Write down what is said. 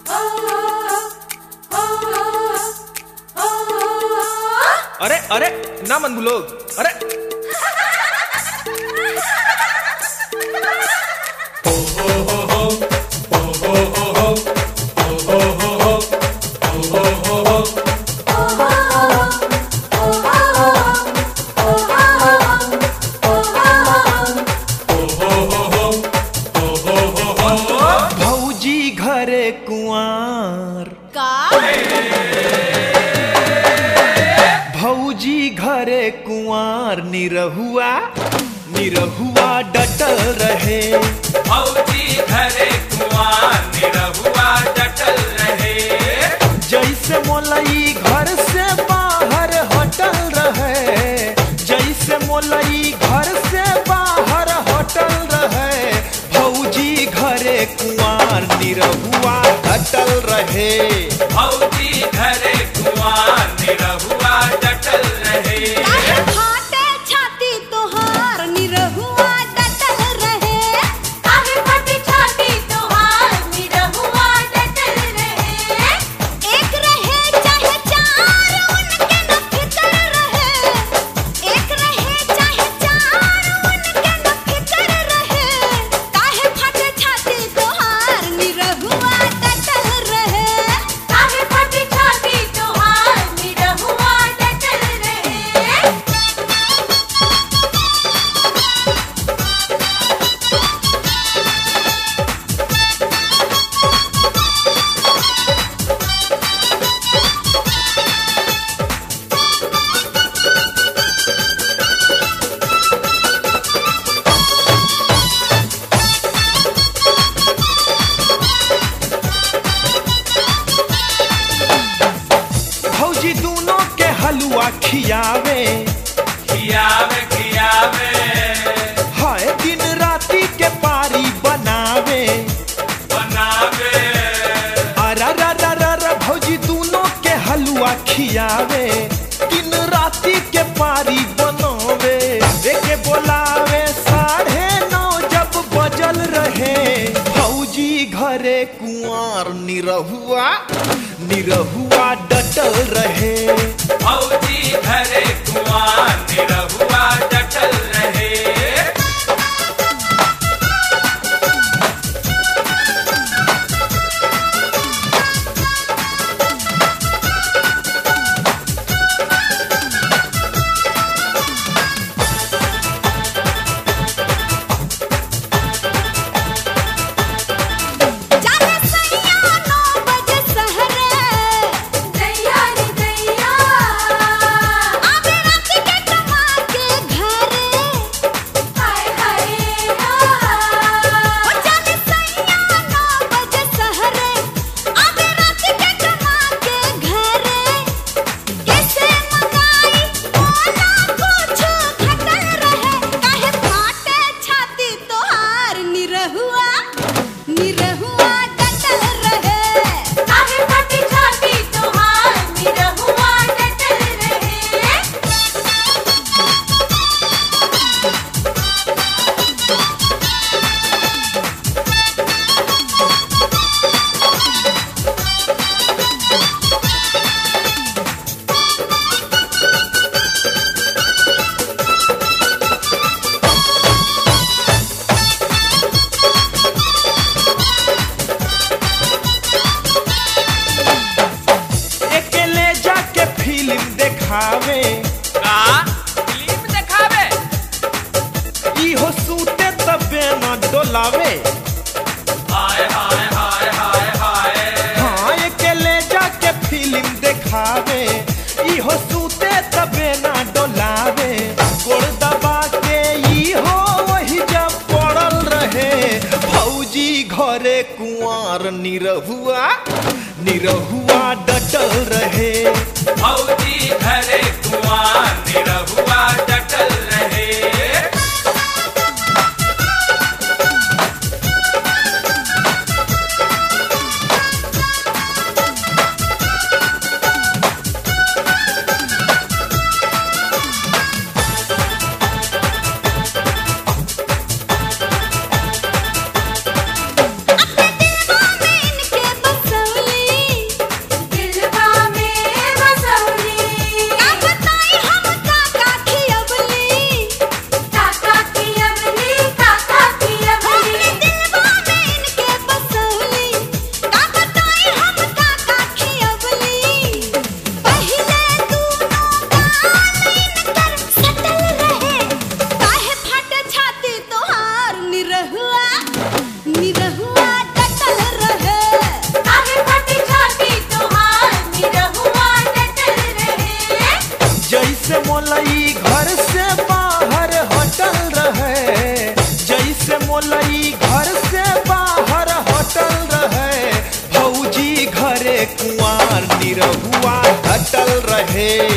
अरे अरे ना मन लोग अरे भौजी घरे कुआर का भौजी घरे कुआर निरहुआ निरहुआ डटल रहे भौजी घरे कुआं निरहुआ डटल रहे जैसे मोलई घर से बाहर हटल रहे जैसे मोलई घर से बाहर हटल रहे भौजी घरे कुआर निरहुआ हटल रहे भौजी घरे कुआं निरहुआ डटल रहे काहे फाटे छाती तोहार निरहुआ डटल रहे काहे फाटे छाती तोहार निरहुआ डटल रहे एक रहे चाहे चार उनके न फिकर रहे एक रहे चाहे चार उनके न फिकर रहे काहे फाटे छाती तोहार निरहुआ डटल रहे काहे फाटे छाती तोहार निरहुआ डटल रहे भौजी दोनों के हलवा खियावे खियावे खियावे हाय दिन राती के पारी बनावे बनावे अरा रा रा रा रा भौजी दोनों के हलवा खियावे दिन राती के पारी बनोवे एके बोलावे साढ़े नौ जब बजल रहे भौजी घरे कुआर निरहुआ निरहुआ डटल रहे भौजी घरे कुआं निरहुआ डटल रहे जाने सैया नौ बजे सहरे दैया रे दैया आवे रात के कमा के घरे हाय हाय ओ जाने सैया नौ बजे सहरे आवे रात के कमा के घरे कैसे मंगाई ओना कुछ घटल रहे काहे फाटे छाती तोहार निरहुआ निरहुआ डटल रहे काहे फाटे छाती तोहार निरहुआ डटल रहे अकेले जाके फिल्म देखावे का फिल्म देखावे इहो सूते तबे न डोलावे हाय हाय हाय हाय हाय हाँ अकेले जाके फिल्म देखावे इहो सूते तबे न डोलावे गोड़ दबा के इहो वही जब पड़ल रहे भौजी घरे कुंवर निरहुआ निरहुआ डटल रहे भौजी घरे कुआं निरहुआ डटल रहे अपने दिलवा में इनके बसौले निरहुआ डटल रहे